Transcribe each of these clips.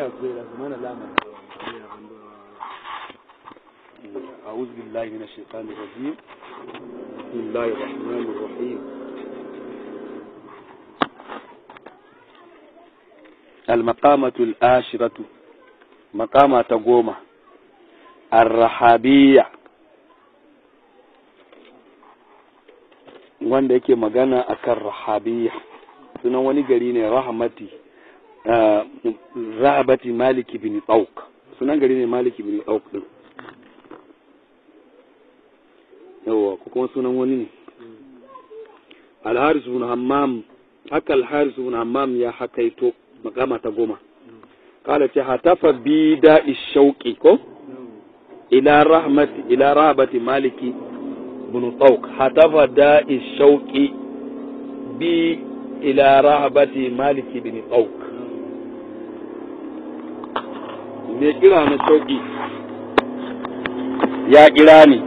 أعوذ بالله من الشيطان الرجيم بسم الله الرحمن الرحيم المقامة الآشرة مقامة قومة الرحابية wanda yake magana akan rahabiyya sunan wani gari ne rahmati rahabati maliki bin tsauk sunan gari ne maliki bin tsauk din yawa ko kuma sunan wani ne alharis bin hammam haka alharis bin hammam ya hakaito makama ta goma kala ce hatafa bi da'i shauki ko ila rahmati ila rahabati maliki bin tsauk hatafa da'i shauki bi ila rahabati maliki bin tsauk me kira na shauki ya kira ni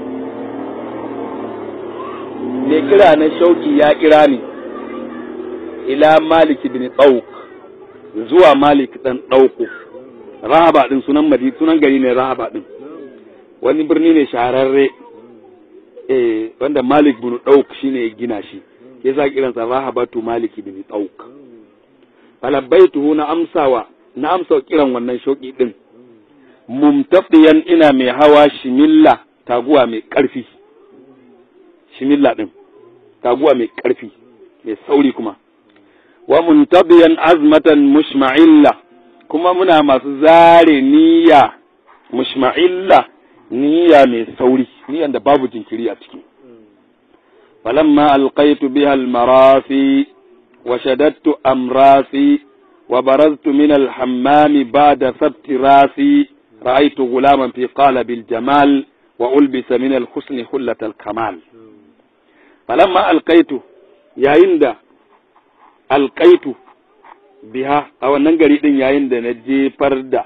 me kira na shauki ya kira ni ila maliki bin tsauk zuwa malik dan ɗauko rahaba din sunan madi sunan gari ne rahaba din wani birni ne shahararre eh wanda malik bin ɗauk shine ya gina shi yasa kiransa rahabatu malik bin ɗauk falabbaitu na amsawa na amsa kiran wannan shauki din mumtafiyan ina mai hawa shimilla taguwa mai ƙarfi shimilla din taguwa mai ƙarfi mai sauri kuma wa muntabiyan azmatan mushma'illa kuma muna masu zare niyya mushma'illa niyya mai sauri niyyan da babu jinkiri a ciki falamma alqaitu biha almarasi wa shadattu amrasi wa baraztu min alhammam ba'da sabti rasi ra'aytu gulaman fi qalbi aljamal wa ulbisa min alhusn hullat alkamal falamma alqaitu yayin da alƙaitu biha a wannan gari ɗin yayin da na jefar da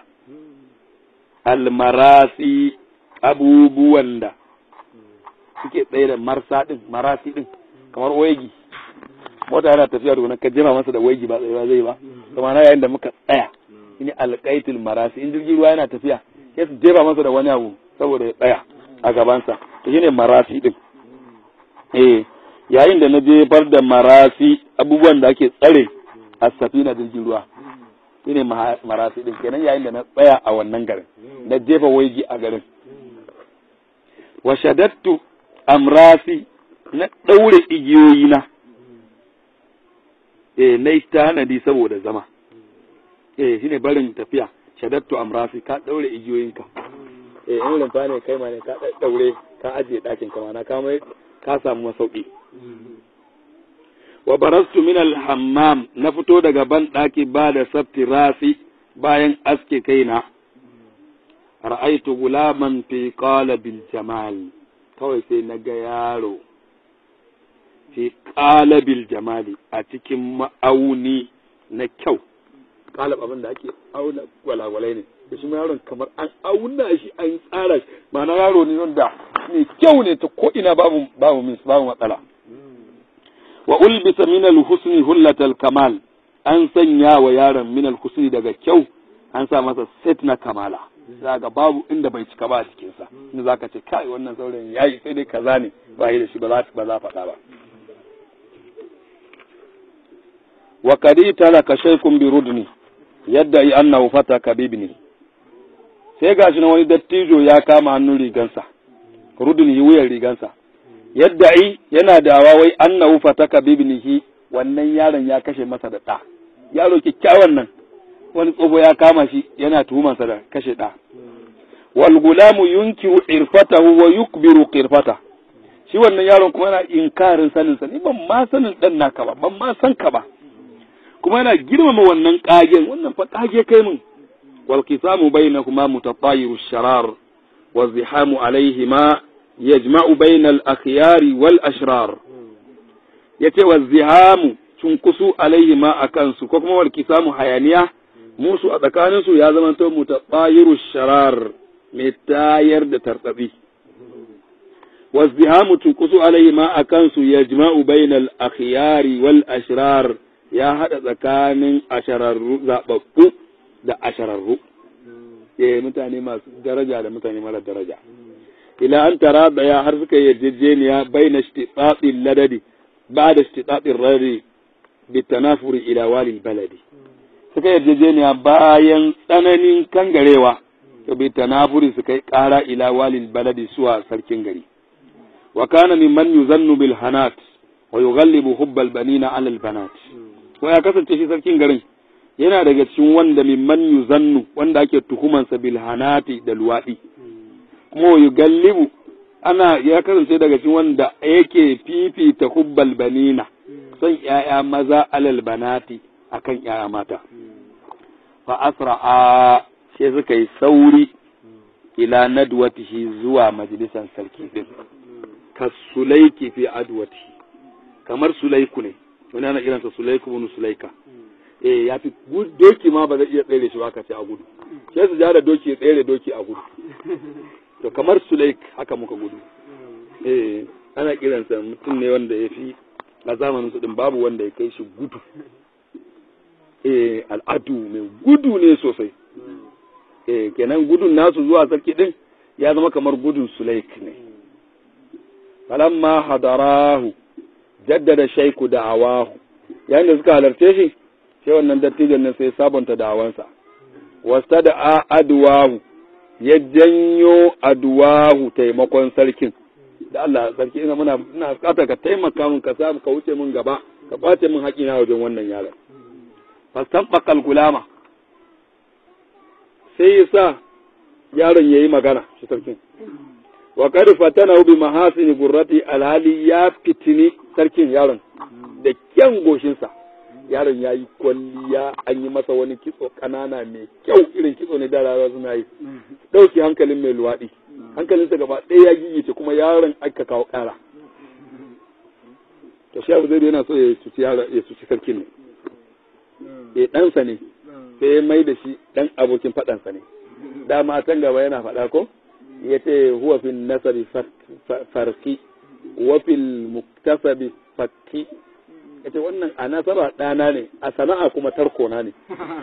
almarasi abubuwan da suke tsaye da marsa ɗin marasi ɗin kamar waigi mota yana tafiya da ka jema masa da waigi ba tsaye zai ba kuma na yayin da muka tsaya shine alƙaitul marasi in jirgin ruwa yana tafiya sai su jefa masa da wani abu saboda ya tsaya a gabansa to shine marasi ɗin eh yayin da na jefar da marasi abubuwan da ake tsare a safina jirgin ruwa shine marasi din kenan yayin da na tsaya a wannan garin na jefa waigi a garin wa shadattu amrasi na ɗaure igiyoyi na eh na tanadi saboda zama eh shine barin tafiya shadattu amrasi ka ɗaure igiyoyinka eh in rumfa ne kai ma ne ka ɗaure ka ajiye ɗakin ka ma ka mai ka samu masauki wa barastu min al-hammam na fito daga ban ɗaki ba da sabti rasi bayan aske kaina ra'aitu gulaman fi qalabil jamal kawai sai na ga yaro fi qalabil jamali a cikin ma'auni na kyau qalab abin da ake auna gwalagwalai ne da shi yaron kamar an auna shi an tsara shi ma'ana yaro ne wanda mai kyau ne ta ko ina babu babu min babu matsala wa ulbisa min al-husni hullatal kamal an sanya wa yaron min al-husni daga kyau an sa masa set na kamala zaka babu inda bai cika ba a cikin sa inda zaka ce kai wannan saurayin yayi sai dai kaza ne ba yi da shi ba za ba za faɗa ba wa kadi talaka shaykhun bi rudni yadda yi annahu fataka bibni sai gashi na wani dattijo ya kama hannun rigansa rudun yi wuyan rigansa yadda ai yana dawa wai annahu fataka bibnihi wannan yaron ya kashe masa da ɗa yaro kyakkyawan nan wani tsoho ya kama shi yana tuhumansa da kashe ɗa wal gulamu yunkiru irfatahu wa yukbiru qirfata shi wannan yaron kuma yana inkarin sanin sa ni ban ma sanin dan naka ba ban ma san ka ba kuma yana girmama wannan kagen wannan fa kage kai mun wal qisamu bainakuma mutatayiru sharar wa zihamu alaihima yajma'u bainal akhyari wal ashrar yace wa zihamu cunkusu alaihima akan su ko kuma wal qisamu hayaniya musu a tsakanin su ya zama to mutatayiru sharar mai tayar da tartsatsi wa zihamu cunkusu alaihima akan su yajma'u bainal akhyari wal ashrar ya haɗa tsakanin ashararru zaɓaɓɓu da ashararru eh mutane masu daraja da mutane mara daraja ila an tara daya har suka yarjejeniya baina istitati ladadi ba'da istitati rari bitanafuri ila walil baladi suka yarjejeniya bayan tsananin kangarewa to bitanafuri suka yi kara ila walil baladi suwa sarkin gari wa kana mimman yuzannu bil hanat wa yughallibu hubbal banina ala al banat ko ya kasance shi sarkin garin yana daga cikin wanda mimman yuzannu wanda ake tuhumansa bil hanati da luwadi kuma wa yughallibu ana ya kasance daga cikin wanda yake fifita hubbal banina son ‘ya'ya maza alal banati akan ‘ya'ya mata. Fa asra'a sai suka yi sauri ila nadwatihi zuwa majalisar sarki din. Ka sulaiki fi adwatihi kamar sulaiku ne, wani ana kiransa sulaiku wani sulaika. Eh ya fi doki ma ba zai iya tsere shi ba ka ce a gudu. Sai su ja da doki ya tsere doki a gudu. To kamar sulaik haka muka gudu. Eh ana kiransa mutum ne wanda ya fi a zamanin su din babu wanda ya kai shi gudu eh al'adu mai gudu ne sosai eh kenan gudun nasu zuwa sarki din ya zama kamar gudun sulaik ne falamma hadarahu jaddada shaiku da'awahu yayin da suka halarce shi sai wannan dattijan nan sai sabonta da'awansa wasta da adwahu ya janyo adwahu taimakon sarkin da Allah sarki ina muna ina bukatar ka taimaka min ka samu ka wuce min gaba ka kwace min haƙina wajen wannan yaron fastanbaqal gulama sai ya sa yaron yayi magana shi sarkin wa qad fatana bi mahasin gurrati alhali ya fitini sarkin yaron da kyan goshinsa yaron ya yi kwalliya an yi masa wani kitso ƙanana mai kyau irin kitso ne da rara suna yi ɗauki hankalin mai luwaɗi hankalinsa gaba ɗaya ya gigice kuma yaron aka kawo ƙara to shi abu zai yana so ya cuci ya cuci sarkin ne ya ɗansa ne sai ya mai da shi ɗan abokin faɗansa ne dama can gaba yana faɗa ko ya ce huwa fil nasabi farki wa fil muktasabi fakki ya ce wannan a nasaba ɗana ne a sana'a kuma tarkona ne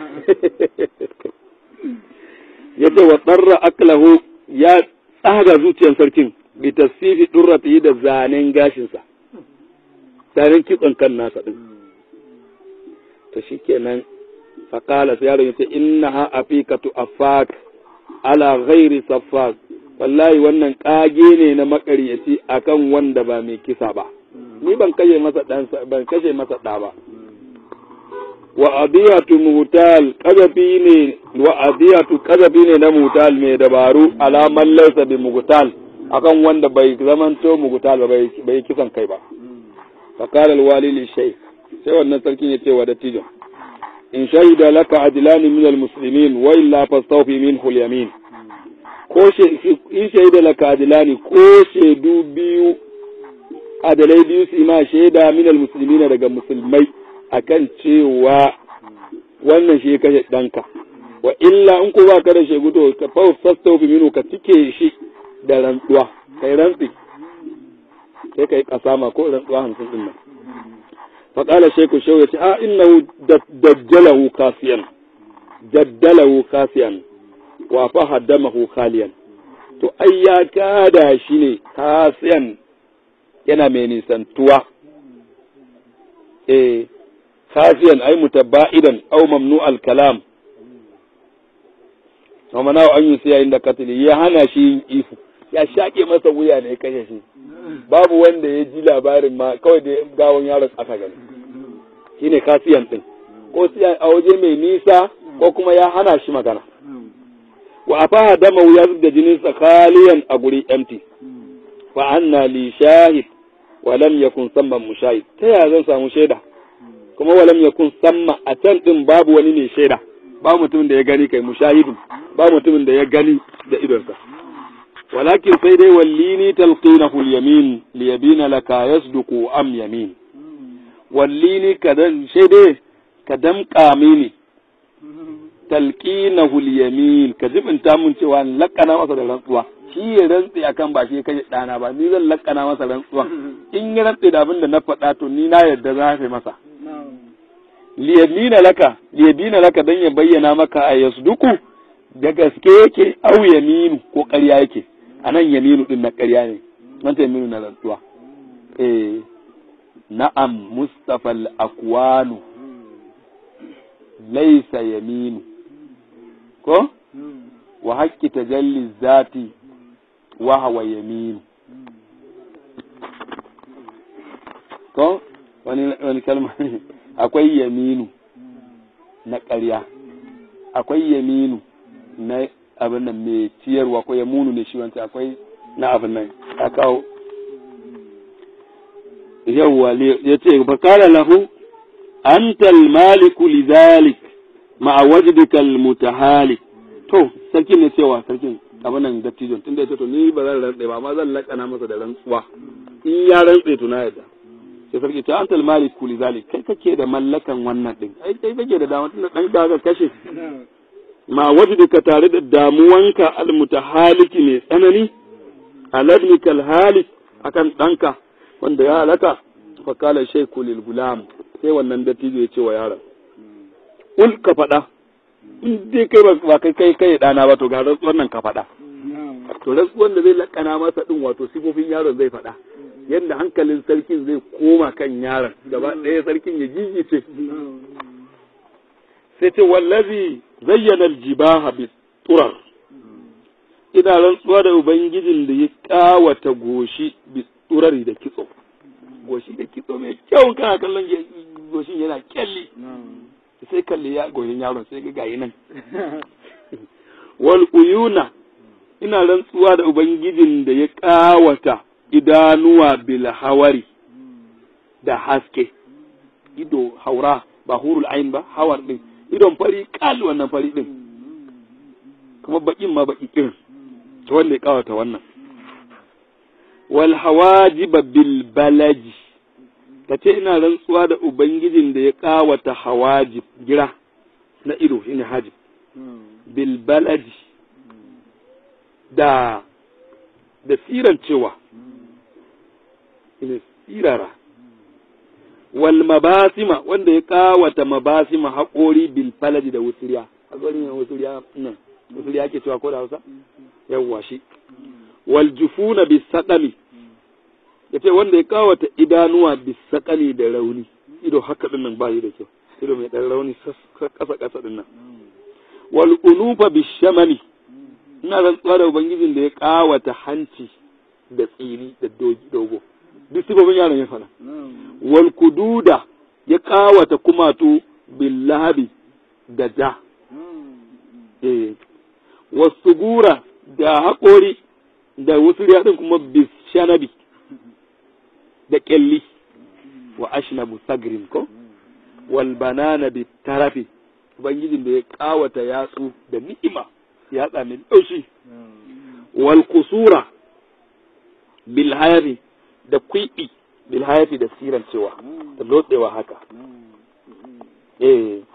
ya ce wa tsarra aklahu ya tsaga zuciyar sarkin bi tasfifi durrati da zanen gashinsa zanen kitson kan nasa ɗin to shikenan faƙala sai yaron ya ce inna ha afikatu afak ala ghairi safak wallahi wannan ƙage ne na makaryaci akan wanda ba mai kisa ba ni ban kashe masa dan ban kashe masa da ba wa adiyatu muhtal kazafi ne wa adiyatu kazafi ne na muhtal mai dabaru alaman laysa bi muhtal akan wanda bai zamanto muhtal ba bai kisan kai ba fa qala alwali li shaykh sai wannan sarkin ya ce wa dattijo in shahida laka adlani min almuslimin wa illa fastawfi minhu alyamin ko in shahida laka adlani ko shaidu biyu adalai biyu su ma shaida minal musulmi na daga musulmai akan cewa wannan shi kashe ɗanka wa illa in ko ba ka da shegu to ka fa fasta fi minu ka cike shi da rantsuwa kai rantsi sai kai kasama ko rantsuwa hamsin din nan fa qala shaykhu shaw yace a innahu dajjalahu kasiyan jaddalahu kasiyan wa fa haddamahu khaliyan to ai ya kada shi ne kasiyan yana mai nisantuwa eh khafiyan ay mutaba'idan aw mamnu al-kalam wa mana an yi siya inda katili ya hana shi yin ifu ya shake masa wuya ne kashe shi babu wanda ya ji labarin ma kawai da gawon yaron aka gani shine kasiyan din ko siya a waje mai nisa ko kuma ya hana shi magana wa afaha dama ya zubda jininsa khaliyan a guri empty fa anna li shahid wa lam yakun samma mushahid ta yaya zan samu shaida kuma wa lam yakun samma a can din babu wani ne shaida ba mutumin da ya gani kai mushahidun ba mutumin da ya gani da idonsa walakin sai dai wallini talqinahu al-yamin li yabina laka yasduqu am yamin wallini kadan sai dai ka damƙa mini talqinahu al-yamin ka jibinta mun cewa lakana masa da rantsuwa shi ya rantse akan ba shi kai dana ba ni zan lakana masa rantsuwan in ya rantse da abin da na faɗa to ni na yarda za ka masa liyabina laka liyabina laka dan ya bayyana maka a yasduku da gaske yake au yaminu ko ƙarya yake anan yaminu din na ƙarya ne wanda yaminu na rantsuwa eh na'am mustafa al-akwanu laysa yaminu ko wa haqqi tajalli zati wa huwa yaminu ko wani wani kalma akwai yaminu na ƙarya akwai yaminu na abin nan mai ciyarwa ko yamunu ne shi wancan akwai na abin nan a kawo yawwa ya ce fa kala lahu antal maliku lidhalik ma'a wajdika almutahalik to sarkin ne cewa sarkin abin nan dattijon tunda ya ce to ni ba zan rantsa ba amma zan lakana masa da rantsuwa in ya rantsa to na yadda sai sarki ta antal maliku lidhalik kai kake da mallakan wannan din ai kai kake da dama tunda dan ka kashe ma wajdika tare da damuwanka almutahaliki mai tsanani aladnikal halik akan danka wanda ya halaka fa kala shaykhu lil gulam sai wannan dattijo ya ce wa yaron ul ka faɗa in dai kai ba kai kai kai dana ba to ga wannan ka faɗa to rantsuwan da zai lakana masa din wato sifofin yaron zai faɗa yadda hankalin sarkin zai koma kan yaron gaba ɗaya sarkin ya gigice sai ce wallazi zayyana aljibaha bi turar ina rantsuwa da ubangijin da ya kawata goshi bi turari da kitso goshi da kitso mai kyau kana kallon goshin yana kyalli sai kalli ya goshin yaron sai ga gayi nan wal uyuna ina rantsuwa da ubangijin da ya kawata idanuwa bil hawari da haske ido haura ba hurul ain ba hawar din idon fari kal wannan fari din kuma bakin ma baki kirin to wanda ya kawata wannan wal hawajiba bil balaji kace ina rantsuwa da ubangijin da ya kawata hawajib gira na ido shine hajib bil balaji da da siran cewa ina sirara wal mabasima wanda ya kawata mabasima haƙori bil falaji da wusuriya haƙori ne wusuriya nan wusuriya ke cewa ko da Hausa yawwa shi wal jufuna bis saqami yace wanda ya kawata idanuwa bis saqami da rauni ido haka din nan bayi da kyau ido mai dan rauni kasa kasa din nan wal unufa bis shamami ina rantsuwa da ubangijin da ya kawata hanci da tsini da dogo duk sifofin yaron ya fara wal kududa ya kawata kumatu bil lahabi da ja eh wasugura da haƙori da wasu din kuma bis shanabi da ƙyalli wa ashnabu sagrin ko wal banana bi tarafi ubangijin da ya kawata yatsu da ni'ima yatsa mai ɗaushi wal kusura bil hayri da kwiɓi bil hayati da siran cewa da lotsewa haka eh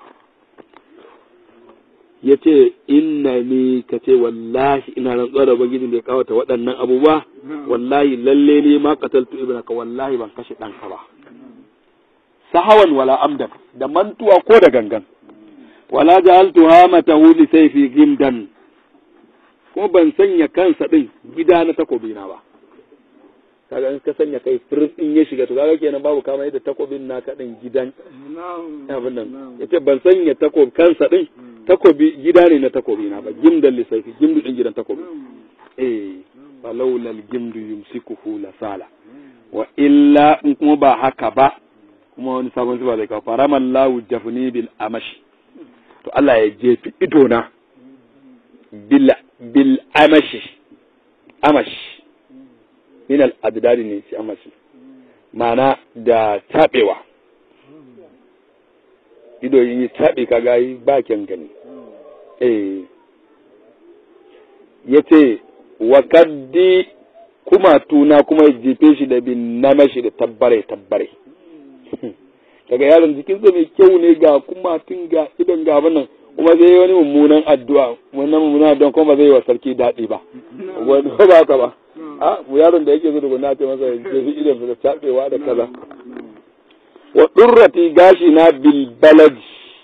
ya ce inna ni ka ce wallahi ina rantsuwa da ubangijin da ya kawata waɗannan abubuwa wallahi lalle ne ma qataltu ibnaka wallahi ban kashe ɗanka ba sahawan wala amdan da mantuwa ko da gangan wala ja'altu hamatahu li sayfi gimdan ko ban sanya kansa din gida na takobina ba kaga in ka sanya kai firin din ya shiga to kaga kenan babu kama yadda takobin naka din gidan abin nan yace ban sanya takob kansa din takobi gida ne na takobi na ba gimdan lisaifi gimdu din gidan takobi eh falawla gimdu yumsikuhu la sala wa illa in kuma ba haka ba kuma wani sabon zuba zai kawo faramallahu jafni bil amashi to Allah ya jefi ido na bil bil amashi amashi min al addadi ne shi amashi ma'ana da tabewa ido yi tabe kaga yi ba kyan gani eh yace wa kaddi kuma tuna kuma ya jefe shi da bin namashi da tabbare tabbare daga yaron jikinsa mai kyau ne ga kuma tun ga idon ga nan kuma zai wani mummunan addu'a wannan mummunan addu'a kuma ba zai wa sarki daɗi ba wani ba ka ba a mu yaron da yake zuwa na ce masa ya jefi idon da tabewa da kaza wa durrati gashi na bil balad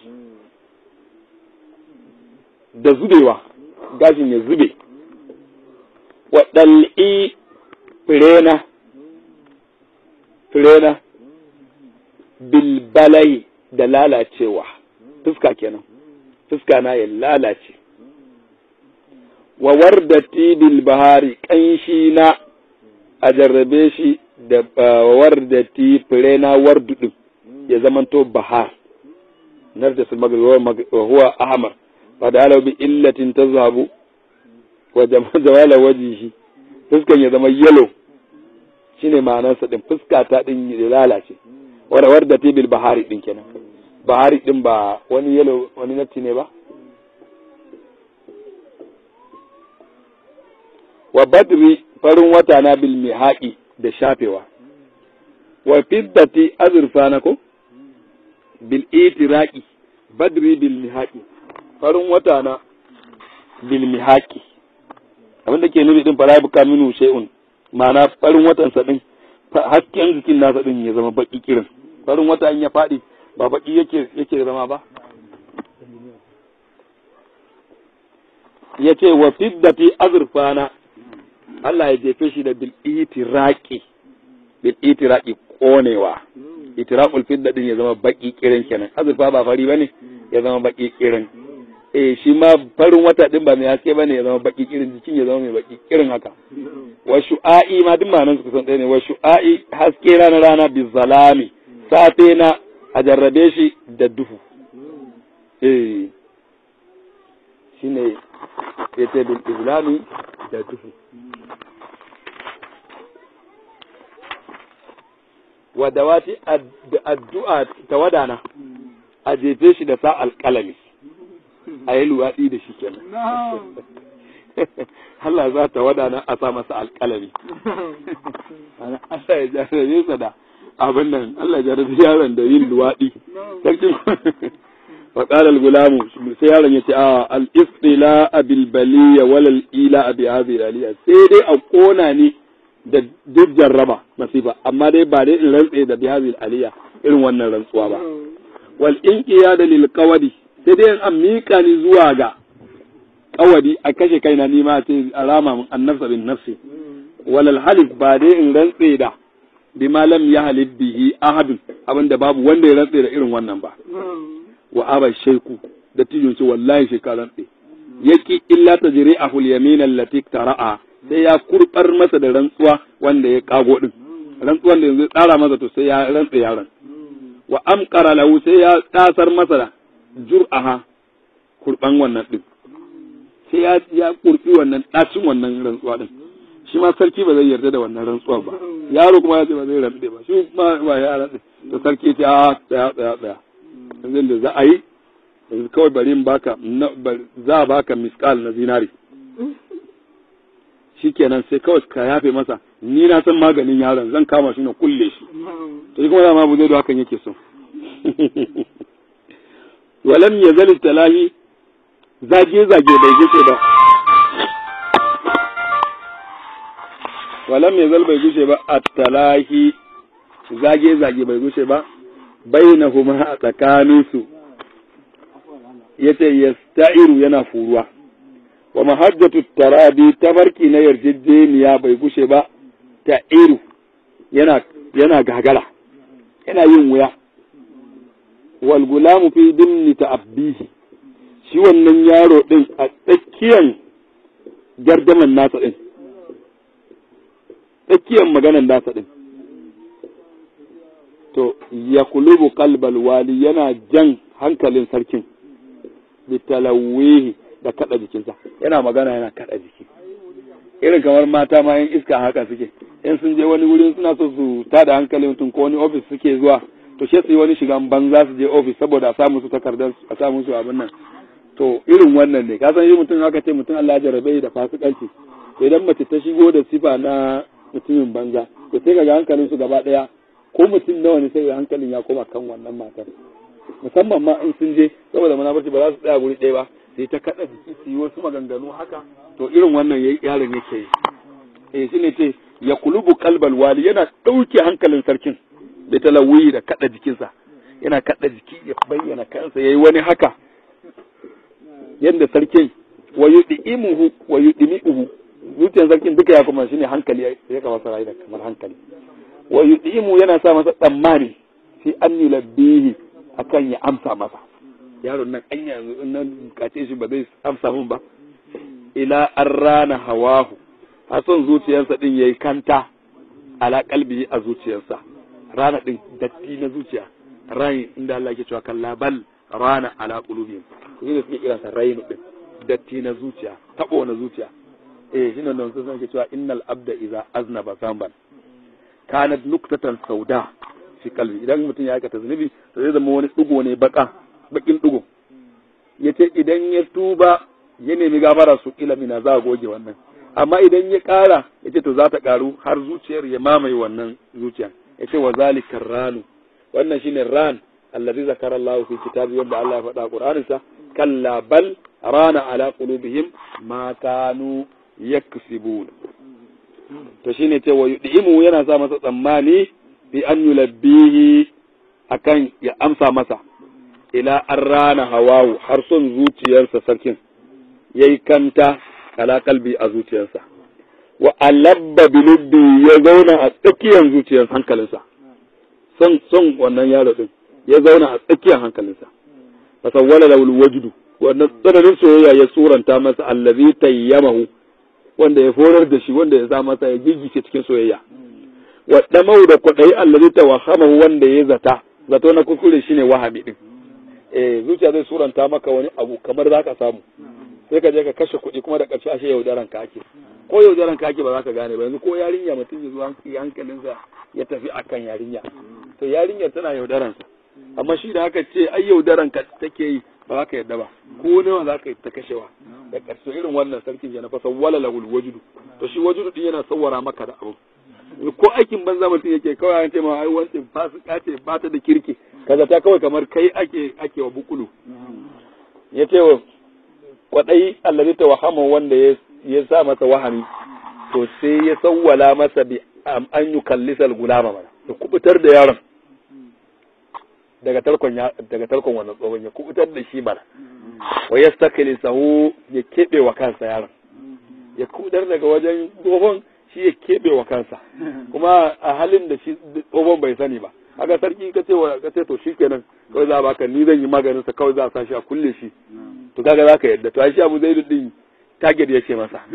da zubewa gashin ya zube wa dal'i firena firena bil balai da lalacewa fuska kenan fuska na ya lalace wa wardati bil bahari kanshi na a jarrabe shi da wardati fure na wardu din ya zamanto bahar narda sul maghrib wa huwa ahmar fa da ala bi illatin tazhabu wa jamala wajhihi fuskan ya zama yellow shine ma'anar sa din fuska ta din ya lalace wa wardati bil bahari din kenan bahari din ba wani yellow wani nafti ne ba wa badri farin wata na bil mihaqi da shafewa wa fiddati azurfa na ko bil itiraqi badri bil mihaqi farin wata na bil mihaqi abin da ke nufi din fara buka minu shay'un ma'ana farin watan sa din hasken jikin nasa din ya zama baki kirin farin wata in ya fadi ba baki yake yake zama ba yace wa fiddati azurfana Allah ya jefe shi da bil itiraqi bil itiraqi konewa itiraqul fidda din ya zama baki kirin kenan azurfa ba fari bane ya zama baki kirin eh shi ma farin wata din ba mai haske bane ya zama baki kirin jikin ya zama mai baki kirin haka wa shu'a'i ma duk ma'anar su kusan ɗaya ne wa shu'a'i haske rana rana bi zalami safe na a jarrabe shi da duhu eh shine yace bil islami da duhu wa dawati addu'a ta wadana a jefe shi da sa alƙalami a yi luwaɗi da shi kenan Allah za ta wadana a sa masa alƙalami Allah ya jarabe sa da abin nan Allah ya jarabe yaron da yin luwaɗi sarkin فقال الغلام sai yaron yace a al istila bil baliya wal ila bi hadhihi aliya sai dai a kona ni da duk jarraba masifa amma dai ba dai in rantse da bi hadhihi aliya irin wannan rantsuwa ba wal inqiyada lil qawadi sai dai an mika ni zuwa ga qawadi a kashe kaina ni ma ce alama mun annafsa bin nafsi wal halif ba dai in rantse da bima lam yahlib bihi ahadun abinda babu wanda ya rantse da irin wannan ba wa aba shaiku da tijin ce wallahi shi ka rantse yaki illa ta jiri a hulyamin allati tara'a sai ya kurbar masa da rantsuwa wanda ya kago din rantsuwan da yanzu tsara masa to sai ya rantse yaron wa amqara lahu sai ya tasar masa da jur'aha kurban wannan din sai ya ya kurbi wannan dacin wannan rantsuwa din shi ma sarki ba zai yarda da wannan rantsuwa ba yaro kuma ya ce ba zai rantse ba shi ma ba ya rantse to sarki ya ce a tsaya tsaya tsaya yanzu da za a yi yanzu kawai bari in baka za a baka miskal na zinari shikenan sai kawai ka yafe masa ni na san maganin yaron zan kama shi na kulle shi to shi kuma dama bu zai da hakan yake so walam ya zali talahi zage zage bai gushe ba walam ya zal bai gushe ba at talahi zage zage bai gushe ba bainahuma a tsakaninsu yace yasta'iru yana furuwa wa mahajjatu tarabi tabarki na yarjejeniya bai gushe ba ta'iru yana yana gagara yana yin wuya wal gulamu fi dimni ta'abbihi shi wannan yaro din a tsakiyan gardaman nasa din tsakiyan maganan nasa din to ya kulubu kalbal wali yana jan hankalin sarkin bitalawihi da kada jikinsa yana magana yana kada jiki irin kamar mata ma yin iska haka suke in sun je wani wurin suna so su tada hankalin mutum ko wani ofis suke zuwa to shi su yi wani shigan banza su je ofis saboda a samu su takardar a samu su abin nan to irin wannan ne ka san yi mutum haka ce mutum Allah jarabe da fasikanci to idan mace ta shigo da sifa na mutumin banza to sai ga hankalin su gaba daya ko mutum nawa ne sai hankalin ya koma kan wannan matar musamman ma in sun je saboda munafurci ba za su tsaya guri ɗaya ba sai ta kaɗa jiki su yi wasu maganganu haka to irin wannan yaron yake yi eh shine ce ya kulubu kalbal wali yana ɗauke hankalin sarkin bi talawi da kada jikinsa yana kada jiki ya bayyana kansa yayi wani haka yadda sarkin wa yud'imuhu wa yudmi'uhu zuciyar sarkin duka ya kuma shine hankali ya kama sarai da kamar hankali wa yud'imu yana sa masa tsammani fi an yulabbihi akan ya amsa masa yaron nan an yanzu in nan bukace shi ba zai amsa mun ba ila an rana hawahu har son zuciyarsa din yayi kanta ala kalbi a zuciyarsa rana din datti na zuciya rai inda Allah ke cewa kalla bal rana ala qulubihim to ne suke kiransa rainu din datti na zuciya tabo na zuciya eh shine nan sun ke cewa innal abda idza aznaba zamban kanat nuktatan sauda fi kalbi idan mutum ya aikata zunubi to zai zama wani dugo ne baka bakin dugo yace idan ya tuba ya nemi gafara su kila mina za a goge wannan amma idan ya kara yace to za ta karu har zuciyar ya mamaye wannan zuciya yace wa zalika ranu wannan shine ran allazi zakara Allah fi kitabi wanda Allah ya faɗa Qur'aninsa kalla bal rana ala qulubihim ma kanu yaksibun to shine ce wa yudimu yana sa masa tsammani bi an yulabbihi akan ya amsa masa ila an rana hawawu har son zuciyarsa sarkin yayi kanta ala kalbi a zuciyarsa wa alabba bilubbi ya zauna a tsakiyar zuciyar hankalinsa son son wannan yaro din ya zauna a tsakiyar hankalinsa fasawwala lahu wajdu wannan tsananin soyayya ya suranta masa allazi tayyamahu wanda ya forar da shi wanda ya sa masa ya gigice cikin soyayya wa damau da kwadai allazi tawahamahu wanda ya zata zato na kuskure shine wahami din eh zuciya zai suranta maka wani abu kamar zaka samu sai ka je ka kashe kuɗi kuma da ƙarshe ashe yaudaran ka ake ko yaudaran ka ake ba za ka gane ba yanzu ko yarinya mutum ya zuwa hankalinsa ya tafi akan yarinya to yarinyar tana yaudaransa amma shi da aka ce ai yaudaran ka take yi ba za ka yadda ba ko nawa za ka yi ta kashewa da ƙarshe irin wannan sarkin ya na fasa wala lahul wajudu to shi wajudu din yana sawara maka da abu ko aikin banza mutum yake kawai an ce ma ai wancan fasika ce ba ta da kirki kaza ta kawai kamar kai ake ake wa bukulu ya ce wa kwadai allazi tawahama wanda ya ya sa masa wahami to sai ya sawwala masa bi an yukallisal gulama mana ya kubutar da yaron daga tarkon daga tarkon wannan tsohon ya kubutar da shi mana wa yastakili sahu ya kebe wa kansa yaron ya kubutar daga wajen tsohon shi ya kebe wa kansa kuma a halin da shi tsohon bai sani ba haka sarki ka ce ka ce to shikenan kawai za a baka ni zan yi maganin sa kawai za a sa shi a kulle shi to kaga zaka yadda to ai shi Abu Zaid din target ya ce masa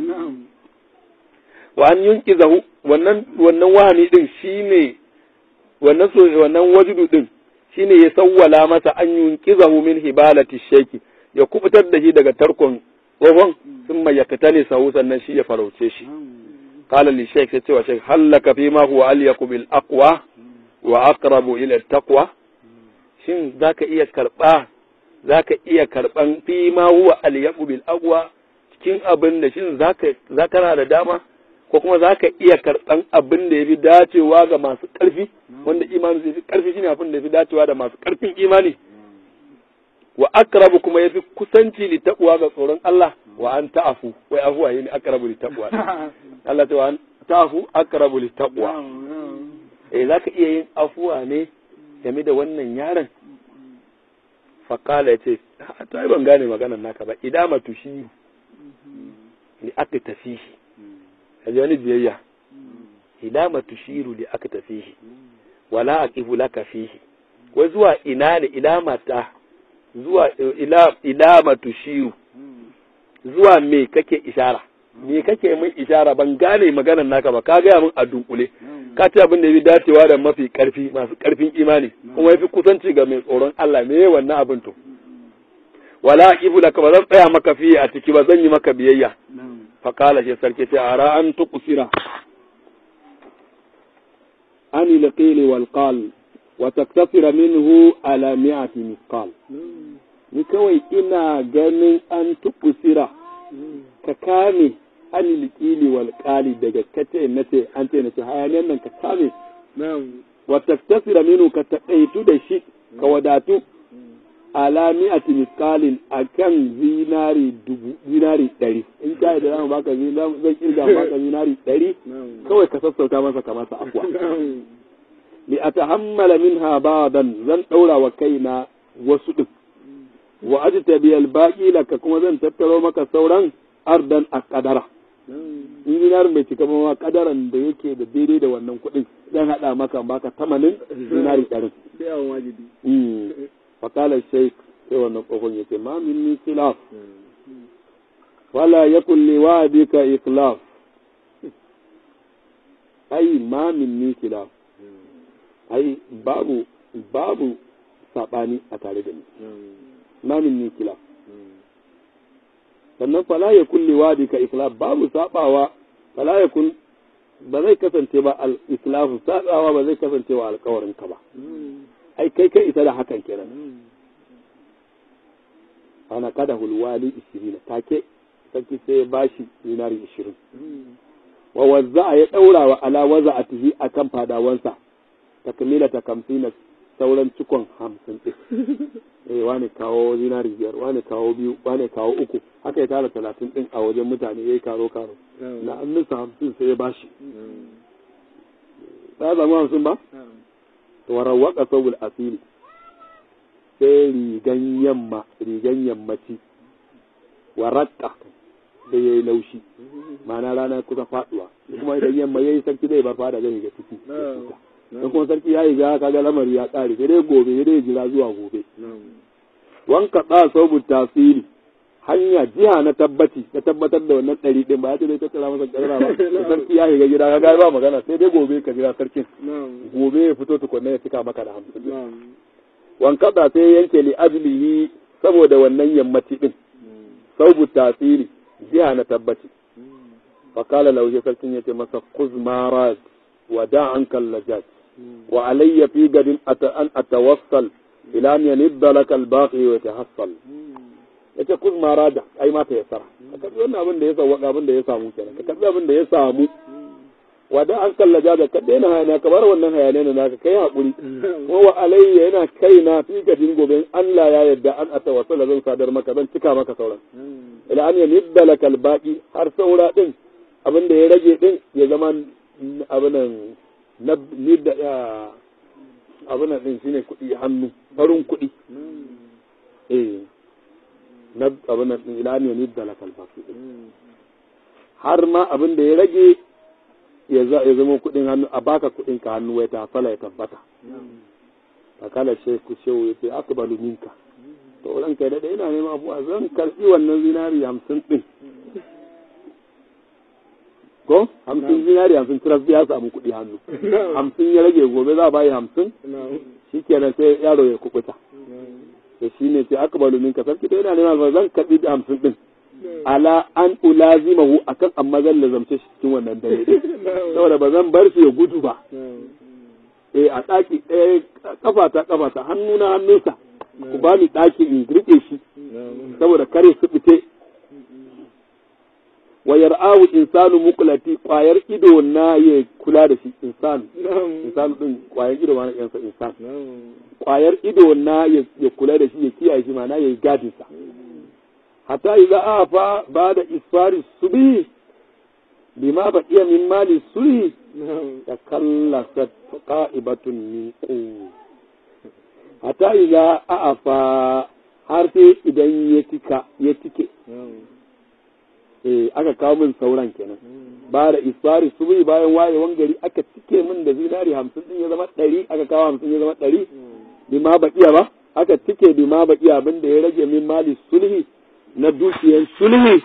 wa an yunqizahu wannan wannan wahani din shine wannan so wannan wajudu din shine ya sawwala masa an yunqizahu min hibalati shayki ya kubutar da shi daga tarkon tsohon sun mai yakatani sahu sannan shi ya farauce shi qala li shaykh sai cewa shaykh hallaka fi ma huwa alyaku bil aqwa wa aqrabu ila taqwa shin zaka iya karba zaka iya karban fi ma huwa alyaku bil aqwa cikin abin da shin zaka zaka na da dama ko kuma zaka iya karban abin da yafi dacewa ga masu karfi wanda imani zai fi karfi shine abin da yafi dacewa da masu karfin imani wa aqrabu kuma yafi kusanci li taqwa ga tsoron Allah wa an ta'afu wai afuwa yin aqrabu li taqwa Allah ta wa an ta'afu aqrabu li taqwa eh zaka iya yin afuwa ne game da wannan yaron faƙala ya ce ta yi ban gane maganar naka ba idama tushi li aka tafihi a ji wani biyayya idama tushiru li aka tafihi wala aqifu laka fihi wai zuwa ina ne idama ta zuwa ila idama tushiru zuwa me kake ishara me kake min ishara ban gane maganar naka ba ka gaya min a dunkule ka ce abin da ya fi dacewa da mafi karfi masu karfin imani kuma ya fi kusanci ga mai tsoron Allah me wannan abin to wala ibu laka ba zan tsaya maka fiye a ciki ba zan yi maka biyayya fa kala shi sarki ce ara an tuqsira ani laqili wal qal wa taktasira minhu ala mi'ati misqal ni kawai ina ganin an tuqsira ka kame an liƙili wal ƙali daga kace na ce an ce na ce hayaniyar nan ka kame wa taktasira minu ka taƙaitu da shi ka wadatu ala mi'ati misqalin akan zinari dubu zinari ɗari in ka yi da zamu baka zinari zan kirga baka zinari ɗari kawai ka sassauta masa ka masa afwa li atahammala minha ba'dan zan daura wa kaina wasu din wa ajtabi al-baqi laka kuma zan tattaro maka sauran ardan a kadara in dinarin bai cika ma kadaran da yake da daidai da wannan kuɗin zan haɗa maka baka tamanin dinari ɗarin. sai awon wajibi Fakalar sheik sai wannan tsohon ya ce ma min ni khilaf wala yakun li wa'dika ikhlaf ai ma min ni khilaf ai babu babu sabani a tare da ni ma min ni khilaf sannan fala ya kulli wadi ka islam babu sabawa fala ya kun ba zai kasance ba al islamu sabawa ba zai kasance wa alkawarin ka ba ai kai kai isa da hakan kenan ana kada hulwali 20 take sarki sai ya bashi dinari 20 wa wazza ya daura wa ala waza'atihi akan fadawansa takmila ta kamsina sauran cikon hamsin ɗin eh wani kawo zinari biyar wani kawo biyu wani kawo uku haka ya tara talatin ɗin a wajen mutane ya yi karo karo na annunsa hamsin sai ya bashi ta zama hamsin ba warawaka sabul asiri sai rigan yamma rigan yammaci warakka da ya yi laushi ma'ana rana kusa faduwa kuma idan yamma ya yi sarki zai bar fada zai ga ciki in kuma sarki ya yi ga kaga lamari ya ƙare sai dai gobe sai dai jira zuwa gobe wanka tsa sabu tasiri hanya jiha na tabbaci na tabbatar da wannan ɗari ɗin ba ya ce dai tattara masa ƙarara ba sarki ya shiga gida kaga ba magana sai dai gobe ka jira sarkin gobe ya fito tukunna ya cika maka da hamsin wanka tsa sai yanke li ajlihi saboda wannan yammaci ɗin sabu tasiri jiha na tabbaci fakala lauje sarkin ya ce masa kuzmarad wa da an kallajat وعلي في قد أن أتوصل إلى أن ينب لك الباقي ويتحصل yace kun ma rada ai ma ta yasara ka karbi wannan abin da ya samu abin da ya samu kenan ka karbi abin da ya samu wada an kallaja da ka daina hayana ka bar wannan hayane na naka kai hakuri kuma wa alayya yana kaina fi gadin gobe Allah ya yarda an atawassala zan sadar maka zan cika maka sauran ila an yanibba lakal baqi har saura din abin da ya rage din ya zama abin nan na ni da abin din shine kuɗi hannu farin kuɗi eh na abin din ila ne ni da lakal fasu har ma abin da ya rage ya zama kuɗin hannu a baka kuɗin ka hannu wai ta fala ya tabbata fakala sheku shehu ya ce akbalu minka to ran kai da ina neman abuwa zan karbi wannan zinari hamsin din ko hamsin zinari hamsin tiras ya samu kuɗi hannu hamsin ya rage gobe za a bayi hamsin shi kenan sai yaro ya kubuta da shi ne sai aka balu minka sarki dai yana neman alfa zan karɓi hamsin ɗin ala an ulazimahu akan amma zan lazamce shi cikin wannan dare ɗin saboda ba zan bar shi ya gudu ba eh a ɗaki ɗaya kafa ta kafa ta hannu na hannunsa ku ba ni ɗaki in riƙe shi saboda kare su fite wa yar'ahu insanu muqlati kwayar ido na ya kula da shi insan insan din kwayar ido ma na yansa insan kwayar ido na ya kula da shi ya kiyaye shi mana ya yi gadin sa hatta idza afa bada isfari subhi bima baqiya min mali sulhi takallasat qa'ibatun min qu hatta idza afa har sai idan ya tika ya tike eh aka kawo min sauran kenan ba da isfari su bai bayan wayewan gari aka cike min da zinari hamsin din ya zama ɗari aka kawo hamsin ya zama ɗari bi ma baƙiya ba aka cike bi ma baƙiya abin da ya rage min mali sulhi na dukiyar sulhi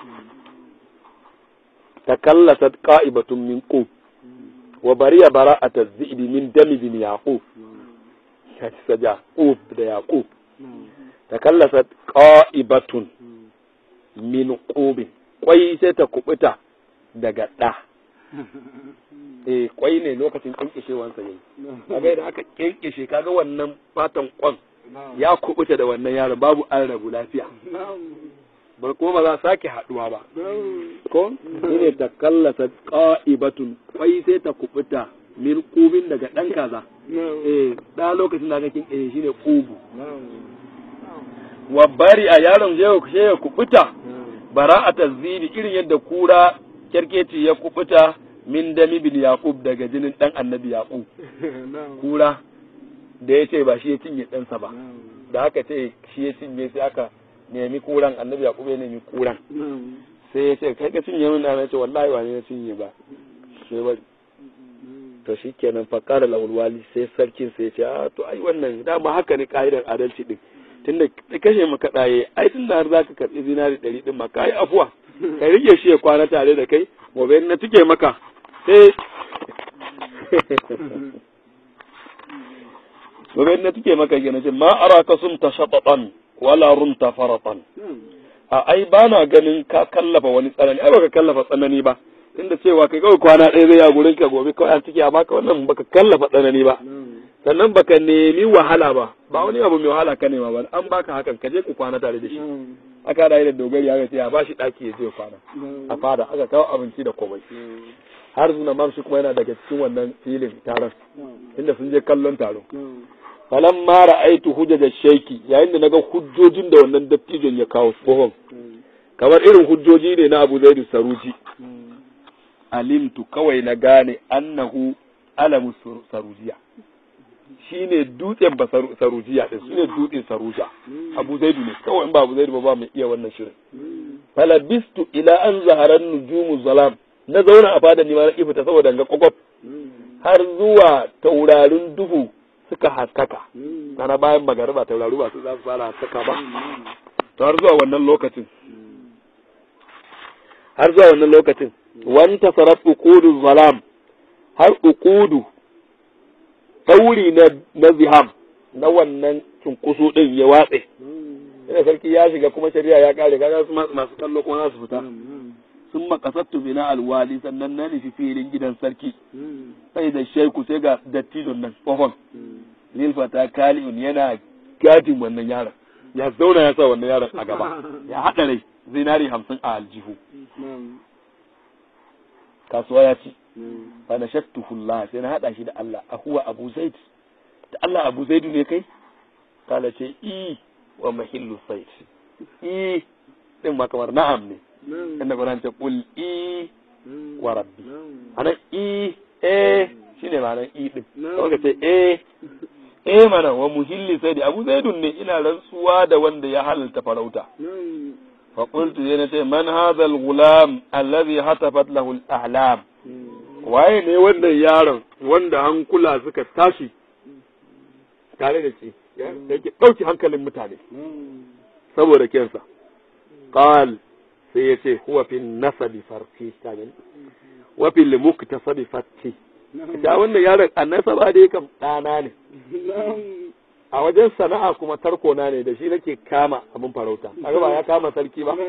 takallasat qa'ibatun min qub wa bariya bara'ata zibi min dami bin yaqub kaci saja qub da yaqub takallasat qa'ibatun min qubin kwai sai ta kubuta daga ɗa. Eh kwai ne lokacin kinkishewansa yayi. Kaga idan aka kinkishe kaga wannan fatan kwan ya kubuta da wannan yaron babu an rabu lafiya. Ba kuma ba za sake haduwa ba. Ko? ne ta kallasa qa'ibatun kwai sai ta kubuta min kubin daga ɗan kaza. Eh da lokacin da aka kinkishe shine kubu. Wa bari a yaron je ya kubuta. bara'atar zibi irin yadda kura kyarkeci ya kubuta min dami bin yaqub daga jinin dan annabi yaqub kura da ya ce ba shi ya cinye ɗansa ba da aka ce shi ya cinye sai aka nemi kuran annabi yaqub ya nemi kuran sai ya ce kai ka cinye min na ce wallahi ba ne ya cinye ba sai bari to shikenan fa qala lawal wali sai sarkin sai ya ce a to ai wannan dama haka ne ka'idar adalci din tunda kashe maka ɗaye ai tunda har zaka karɓi zinari ɗari ɗin ma kai afuwa ka rike shi ya kwana tare da kai gobe na tuke maka sai gobe na tuke maka gina ce ma araka sun ta shaɓaɓan wala runta faratan a ai ba na ganin ka kallafa wani tsanani ai baka kallafa tsanani ba tunda cewa kai kawai kwana ɗaya zai ya gurin ka gobe kawai an cike a baka wannan baka kallafa tsanani ba sannan baka nemi wahala ba ba wani abu mai wahala ka nema ba an baka hakan ka je ku kwana tare da shi aka da da dogari aka ce ya ba shi ɗaki ya je kwana a fada aka kawo abinci da komai har zuna mamshi kuma yana daga cikin wannan filin taron inda sun je kallon taro falan ma ra'aitu hujjaja sheki yayin da naga hujjojin da wannan dattijon ya kawo tsohon kamar irin hujjoji ne na Abu Zaid Saruji alimtu kawai na gane annahu alamu sarujiya shine dutsen ba sarujiya din shine dutsen saruja Abu Zaid ne kawai in ba Abu Zaid ba ba mai iya wannan shirin falabistu ila an zaharan nujumu zalam na zauna a fada ni ma na ifita saboda ga kwakwaf har zuwa taurarin duhu suka haskaka na bayan magariba tauraru ba su za su fara haskaka ba to har zuwa wannan lokacin har zuwa wannan lokacin wanta sarat uqudu zalam har uqudu tauri na na ziham na wannan cunkusu din ya watse ina sarki ya shiga kuma shari'a ya kare kaga su masu kallo kuma za su fita sun makasattu bina alwali sannan na nufi filin gidan sarki sai da shaiku sai ga dattijon nan tsohon lilfata kali'un yana gadin wannan yaron ya zauna ya sa wannan yaron a gaba ya haɗa rai zinari hamsin a aljihu kasuwa ya ci fa na shattuhullah sai na haɗa shi da Allah a huwa abu zaid da Allah abu zaidu ne kai kala ce i wa mahillu said i din ma kamar na'am ne inda Qur'an ce qul i wa rabbi anan i eh shine ma'anar i din kawai ce eh eh mana wa muhilli sai da abu zaidun ne ina rantsuwa da wanda ya halalta farauta fa qultu yana ce man hadha al-ghulam alladhi hatafat lahu al-ahlam waye ne wannan yaron wanda hankula suka tashi tare da shi yake dauki hankalin mutane saboda kensa qal sai ya ce huwa fi nasabi farki kaga wa fi muktasabi fatti da wannan yaron a nasaba dai kam ɗana ne a wajen sana'a kuma tarko na ne da shi nake kama abin farauta kaga ba ya kama sarki ba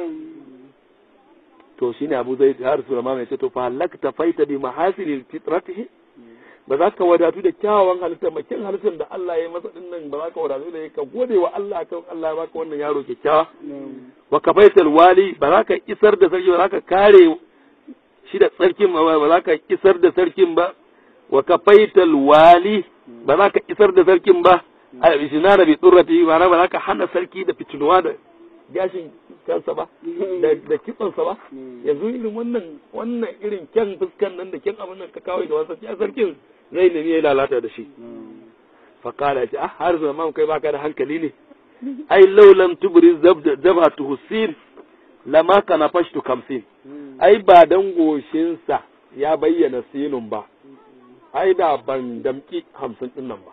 to shine Abu Zaid har Sulaiman ya ce to fa halakta faita bi mahasilil fitratihi ba za ka wadatu da kyawawan halitta makin halittar da Allah ya masa din nan ba za ka wadatu da ka gode wa Allah kan Allah ya baka wannan yaro kyakkyawa wa kafaital wali ba za ka isar da sarki ba za ka kare shi da sarkin ba za ka isar da sarkin ba wa kafaital wali ba za ka isar da sarkin ba a ishinana bi tsurrati ba ba za ka hana sarki da fitinuwa da gashin kansa ba da kitsonsa ba yanzu irin wannan wannan irin kyan fuskan nan da kyan abin nan ka kawai da wasu ya sarkin zai nemi ya lalata da shi fakala ya ce ah har zaman kai baka da hankali ne ai laulan tubri zabhatu husin lama kana fashtu kamsin ai ba dan goshinsa ya bayyana sinun ba ai da ban damki hamsin din nan ba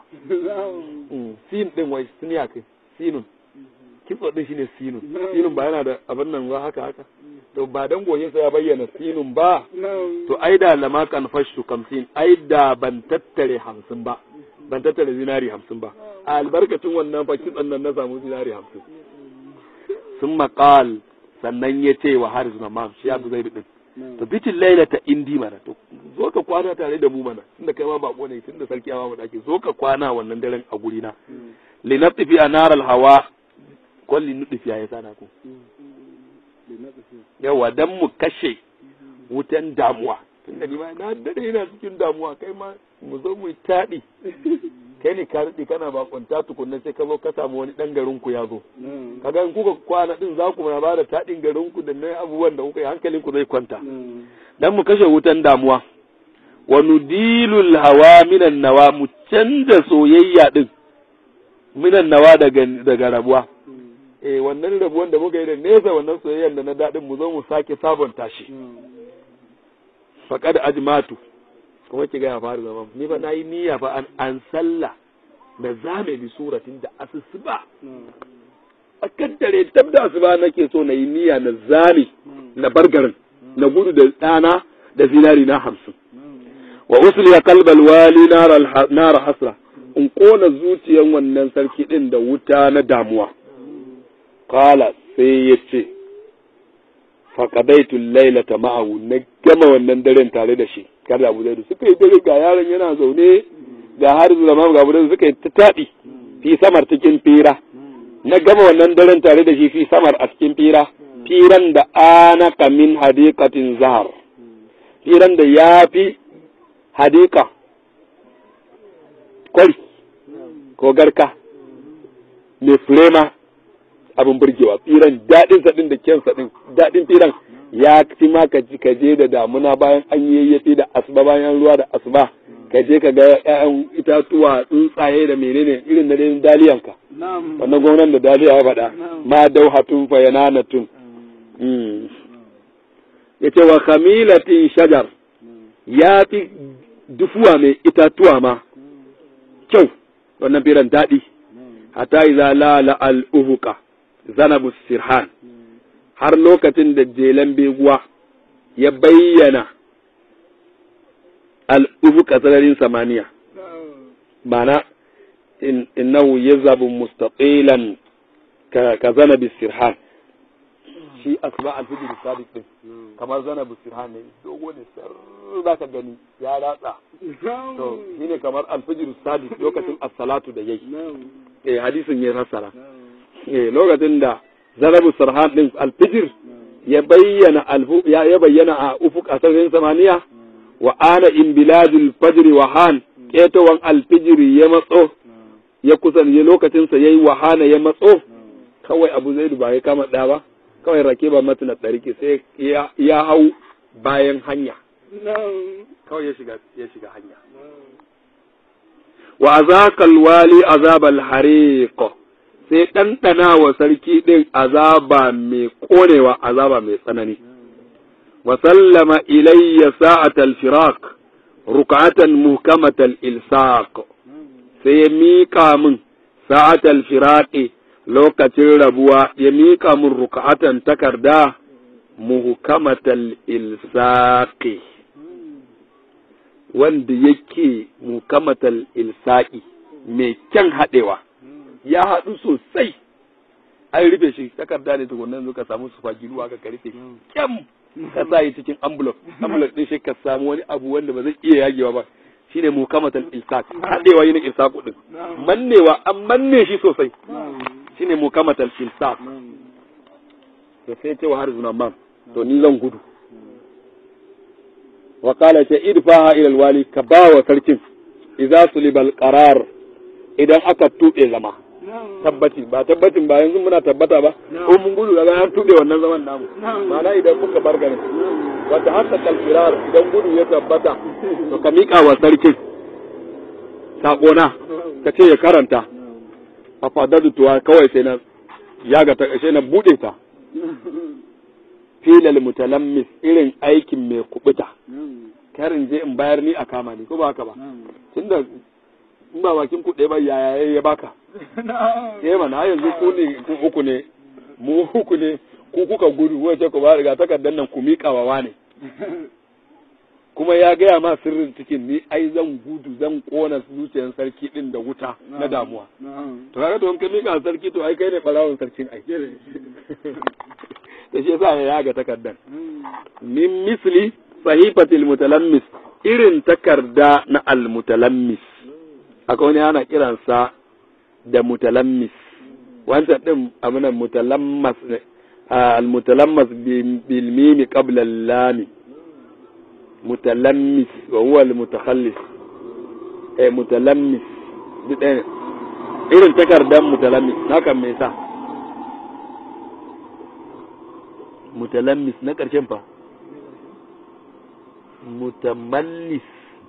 sin din wai sun ya kai sinun kitso din shine sinun sinun ba yana da abin nan ba haka haka to ba dan goshinsa ya bayyana sinun ba to ai da lama kan fashtu kamsin ai da ban tattare hamsin ba ban tattare zinari hamsin ba a albarkacin wannan fa kitson nan na samu zinari hamsin sun maƙal sannan ya ce wa haris na mam shi abu zai din to bitin laila ta indi mana to zo ka kwana tare da mu mana tunda kai ma bako ne tunda sarki ya mu dake zo ka kwana wannan daren a guri na li natifi anar al hawa ko li nutifi ya sana ku yawa dan mu kashe wutan damuwa tunda ni ma na dade ina cikin damuwa kai ma mu zo mu taɗi kai ne ka daɗe kana bakunta tukunna sai ka zo ka samu wani ɗan garin ku ya zo kaga in kuka kwana din za ku na ba da taɗin garin ku da na abubuwan da kuka yi hankalin ku zai kwanta dan mu kashe wutan damuwa wa nudilul hawa minan nawa mu canza soyayya din minan nawa daga daga rabuwa eh wannan rabuwan da muka yi da nesa wannan soyayyan da na dadin mu zo mu sake sabonta shi faqad ajmatu kuma ki ga ya faru zaman ni fa nayi niyya fa an an sallah da zame bi suratin da asusuba a kaddare tab da asuba nake so na yi niyya na zame na bargarin na gudu da ɗana da zinari na hamsin wa usliya qalbal wali nara hasra in kona zuciyan wannan sarki din da wuta na damuwa qala sai ya ce faqadaitu laylata ma'ahu na gama wannan daren tare da shi kada abu zai suka yi dare ga yaron yana zaune ga har zama ga abu suka yi ta taɗi fi samar cikin fira na gama wannan daren tare da shi fi samar a cikin fira firan da ana kamin hadikatin zahar firan da ya fi hadika kwari ko garka mai firema abin burgewa firan daɗin saɗin da kyan saɗin daɗin firan ya fi ma ka je da damuna bayan an yi yayyafi da asuba bayan ruwa da asuba ka je ka ga ƴaƴan itatuwa tsuntsaye da menene irin na dai daliyanka wannan gwamnan da daliya ya faɗa ma dauhatun fa yananatun yace wa khamilatin shajar ya fi dufuwa mai itatuwa ma kyau wannan biran daɗi hatta iza lala al uhuqa zanabu sirhan har lokacin da jelan beguwa ya bayyana al'ufuka sararin samaniya mana innahu yazabu mustaqilan ka zana bisirhan shi asma alfijir sadiq din kamar zana bisirhan ne dogo ne sar za ka gani ya ratsa to shine kamar alfijir sadiq lokacin as-salatu da yayi eh hadisin ya rasara eh lokacin da zanabu sirhan din alfijir ya bayyana alfu ya bayyana a ufuk a sararin samaniya wa ana in biladul fajri wa han ketawan alfijiri ya matso ya kusan ya lokacin sa yayi wahana ya matso kawai abu zaidu ba ya kama da ba kawai rake ba mata na tsarki sai ya hau bayan hanya kawai ya shiga ya shiga hanya wa azakal wali azabal hariq sai ɗanɗana wa sarki ɗin azaba mai ƙonewa azaba mai tsanani وسلم إلي ساعة الفراق ركعة محكمة الإلصاق سيميكا من ساعة الفراق لوكة الربوة يميكا من ركعة تكردا محكمة الإلصاق wanda yake mukamatal ilsa'i mai kyan haɗewa ya haɗu sosai an rufe shi takarda ne tukunan zuka samu su fagiruwa ka karfe kyam ka sa yi cikin envelope envelope din shi ka samu wani abu wanda ba zai iya yagewa ba shine mukamatal ilsaq hadewa yin ilsaq din mannewa an manne shi sosai shine mukamatal ilsaq to sai ce wa har zuna mam to ni zan gudu wa qala ta idfaha ila alwali ka ba wa sarkin idza sulibal qarar idan aka tube zama tabbati ba tabbatin ba yanzu muna tabbata ba ko mun gudu daga an tuɗe wannan zaman namu ma'ana idan muka bar garin wanda haka kalfirar idan gudu ya tabbata to ka miƙa wa sarkin saƙona ka ce ya karanta a fadadu tuwa kawai sai na yaga ta sai na buɗe ta filal mutalammis irin aikin mai kubuta karin je in bayar ni a kama ni ko ba haka ba tunda in ba bakin kuɗe ba yaya ya baka eh mana yanzu ku ne ku uku ne mu uku ne ku kuka gudu wace ku ba riga takardar nan ku miƙa wa wane kuma ya gaya ma sirrin cikin ni ai zan gudu zan kona zuciyar sarki din da wuta na damuwa to kaga to ka miƙa sarki to ai kai ne barawon sarkin ai da shi yasa ya yaga takardar min misli sahifatil mutalammis irin takarda na al mutalammis akwai wani ana kiransa da mutalammis wancan din abinan mutalammas ne al-mutalammas bil mimi qabla al-lam mutalammis wa huwa al-mutakhallis eh mutalammis duk ɗaya irin takardar mutalammis haka me yasa mutalammis na ƙarshen fa mutamallis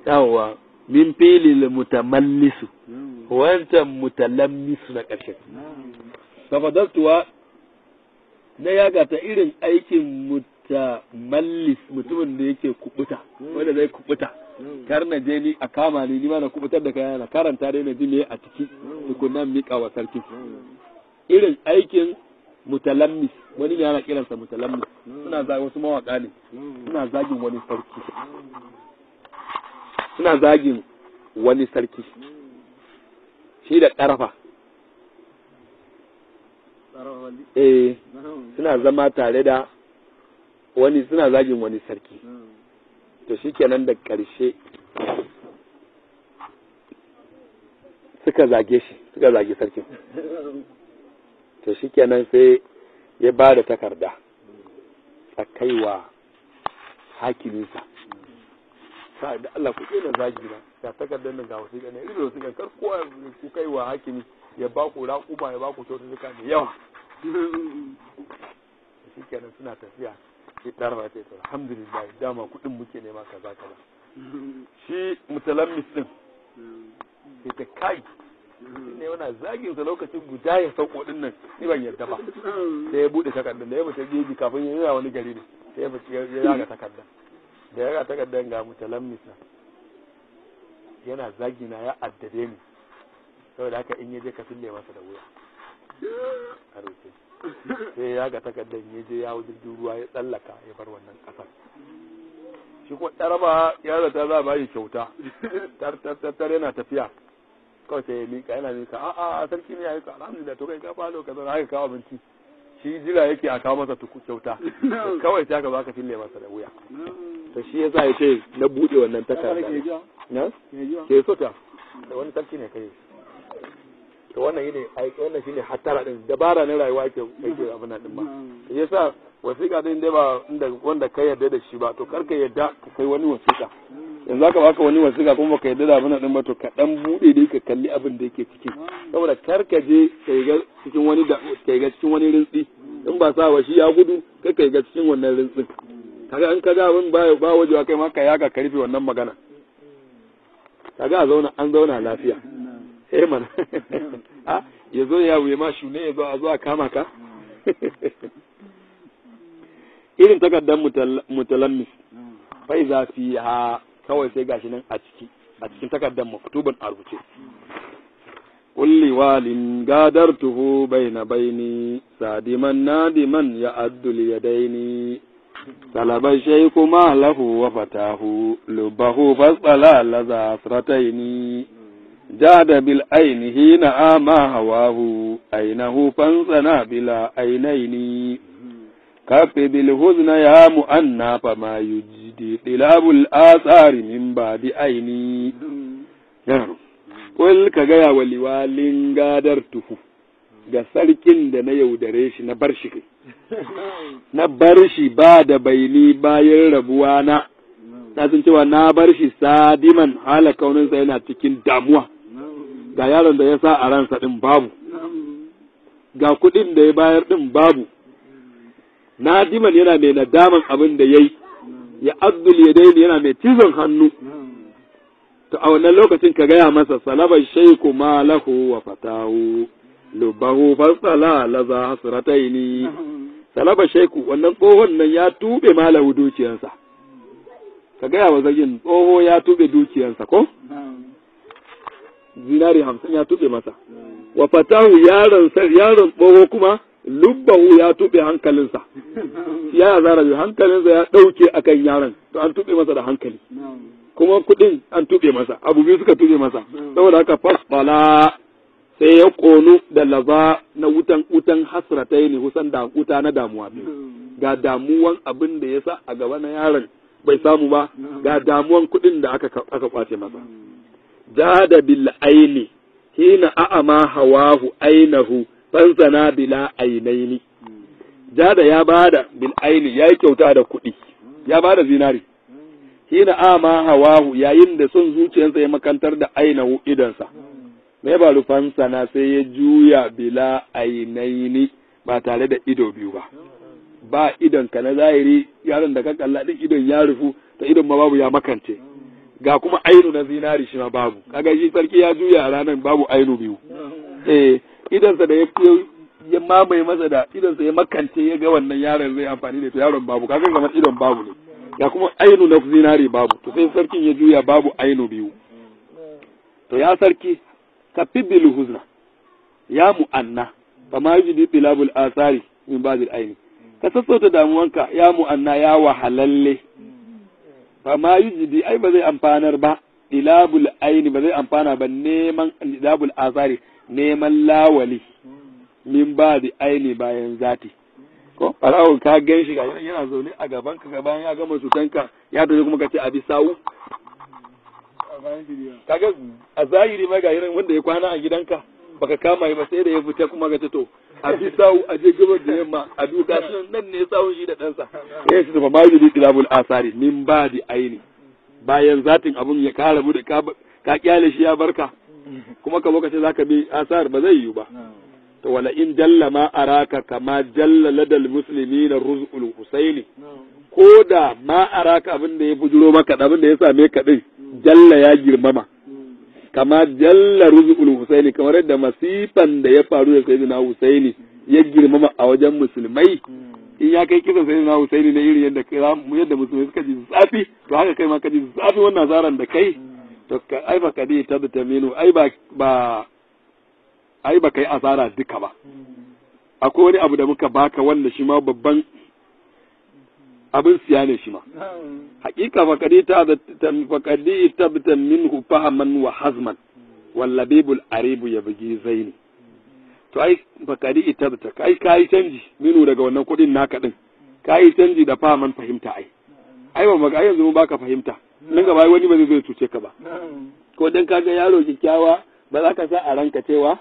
yawwa min filil mutamallisu wancan mutalammisu na ƙarshe tafadaltuwa na yaga ta irin aikin mutamallis mutumin da yake kubuta wanda zai kubuta kar na je ni a kama ni ni ma na kubutar da kayana karanta dai na ji me a ciki tukunan miƙa wa sarki irin aikin mutalammis wani ne ana kiransa mutalammis suna zagi wasu mawaka ne suna zagin wani sarki suna zagin wani sarki shi da ƙarfa eh suna zama tare da wani suna zagin wani sarki to shi kenan da ƙarshe suka zage shi suka zage sarkin to shi kenan sai ya ba da takarda a kaiwa hakiminsa sa da Allah ku na zagi na ga takardar nan ga wasu ne irin wasu kar kowa ku kaiwa hakimi ya ba ku raƙuma ya ba ku kyaututtuka da yawa shi kenan suna tafiya shi ɗarfa ce to alhamdulillah dama kuɗin muke nema kaza kaza shi mutalammis din sai ta kai ne wana zagin sa lokacin guda ya sauko din nan ni ban yarda ba sai ya bude takardar da ya fita geji kafin ya yi wani gari ne sai ya fita ya yaga takardar da ya yaga takardar ga mutalammis na yana zagina ya addade ni saboda haka in ya je ka fille masa da wuya a roke sai ya ga takardar ya je ya jirgin ruwa ya tsallaka ya bar wannan kasar shi kuma ɗaraba ya zata za a bayi kyauta tar yana tafiya kawai sai ya mika yana mika a a sarki ne ya yi alhamdulillah to kai ka falo ka zauna haka kawo abinci shi jira yake a kawo masa tuku kyauta kawai sai aka baka fille masa da wuya to shi yasa ya ce na bude wannan takarda na ke so ta da wani sarki ne kai to wannan yine ai wannan shine hattara din dabara ne rayuwa yake yake abin nan din ba yasa wasiƙa din dai ba inda wanda ka yarda da shi ba to kar ka yarda ka kai wani wasiƙa yanzu aka baka wani wasiƙa kuma baka yarda da abin nan din ba to ka dan bude dai ka kalli abin da yake ciki saboda kar ka je ka ga cikin wani da ka ga cikin wani rintsi in ba sa wa shi ya gudu kai ka ga cikin wannan rintsin kaga in kaga abin ba ba wajewa kai ma ka yaga ka rufe wannan magana kaga a zauna an zauna lafiya eh mana a ya zo ya wuye ma shune ya zo a zo a kama ka irin takardar mutalammis fai za fi ha kawai sai gashi nan a ciki a cikin takardar maktuban a rubuce kulli walin gadartuhu baina baini sadiman nadiman ya addul yadaini talaba shayku ma lahu wa fatahu lubahu fasala laza asrataini جاد بالعين حين آما هواه أينه فانسنا بلا عينين كف بالهزن يا مؤنى فما يجدي طلاب الآثار من بعد عيني Wal ka gaya wa liwalin gadar tuhu ga sarkin da na yaudare shi na bar shi kai, na bar shi ba da baini bayan rabuwa na, na sun cewa na bar shi sadiman hala kauninsa yana cikin damuwa. ga yaron da ya sa a ransa ɗin babu, ga kuɗin da ya bayar ɗin babu, nadiman yana mai nadaman abin da ya yi, ya abdul ya daini yana mai cizon hannu, to a wannan lokacin ka gaya masa salabar shaiku ma lahu wa fatahu, lubahu fasala laza hasrataini salabar shaiku wannan tsohon nan ya tube malahu dukiyarsa. Ka gaya wa zagin tsoho ya tube dukiyarsa ko? zinari hamsin ya tuɓe masa wa fatahu yaron yaron tsoho kuma lubbahu ya tuɓe hankalinsa ya zara biyu hankalinsa ya ɗauke akan yaron to an tuɓe masa da hankali kuma kuɗin an tuɓe masa abu biyu suka tuɓe masa saboda haka fasfala sai ya ƙonu da laza na wutan wutan hasratai ne husan da wuta na damuwa biyu ga damuwan abin da ya sa a gaba na yaron bai samu ba ga damuwan kuɗin da aka aka kwace masa jada bil aini hina a'ama hawahu ainahu fansana bila ainaini jada ya bada bil aini yayi kyauta da kuɗi ya bada zinari hina a'ama hawahu yayin da son zuciyarsa ya makantar da ainahu idansa me ba fansana sai ya juya bila ainaini ba tare da ido biyu ba ba idon ka na zahiri yaron da ka kalla din idon ya rufu ta idon ma babu ya makance ga kuma ainu na zinari shi ma babu kaga shi sarki ya juya a ranar babu ainu biyu eh idansa da ya ya mamaye masa da idansa ya makance ya ga wannan yaron zai amfani da to yaron babu kaga kamar idon babu ne ga kuma ainu na zinari babu to sai sarkin ya juya babu ainu biyu to ya sarki ka fibil huzna ya mu'anna fa ma yujidi tilabul asari min ba'dil aini ka sassauta damuwanka ya mu'anna ya wahalalle fa ma yujidi ai ba zai amfanar ba tilabul aini ba zai amfana ba neman tilabul asari neman lawali min ba'di aini bayan zati ko farawo ka gan shi yana zaune a gaban ka gaban ya gama cutanka ya tafi kuma ka ce abi sawu kaga a zahiri ma ga irin wanda ya kwana a gidanka baka kama ba sai da ya fita kuma ga to a bi sawu a je gabar da yamma a duka shi nan ne sawun shi da ɗansa ya ce ba ma yi tilabul asari min ba di aini bayan zatin abun ya kara mu da ka kyale shi ya barka kuma ka lokaci zaka bi asar ba zai yiwu ba to wala in jalla ma araka kama jalla ladal muslimina ruzul husaini ko da ma araka abin da ya bujuro maka abin da ya same ka din jalla ya girmama kama jalla ruzul husaini kamar yadda masifan da ya faru da sayyidina husaini ya girmama a wajen musulmai in ya kai kisan sayyidina husaini na irin yadda yadda musulmai suka ji zafi to haka kai ma ka ji zafi wannan zaran da kai to ka ai ba kadi ta da taminu ai ba ba ai ba kai asara duka ba akwai wani abu da muka baka wanda shi ma babban abin siya ne shi ma hakika fakadi ta fakadi tabta minhu fahaman wa hazman wallabibul aribu ya bugi zaini to ai fakadi tabta kai kai canji minu daga wannan kudin naka din kai canji da fahaman fahimta ai ai ba maka yanzu mun baka fahimta nan gaba wani ba zai zo cuce ka ba ko dan kaga yaro kikkiawa ba za ka sa a ranka cewa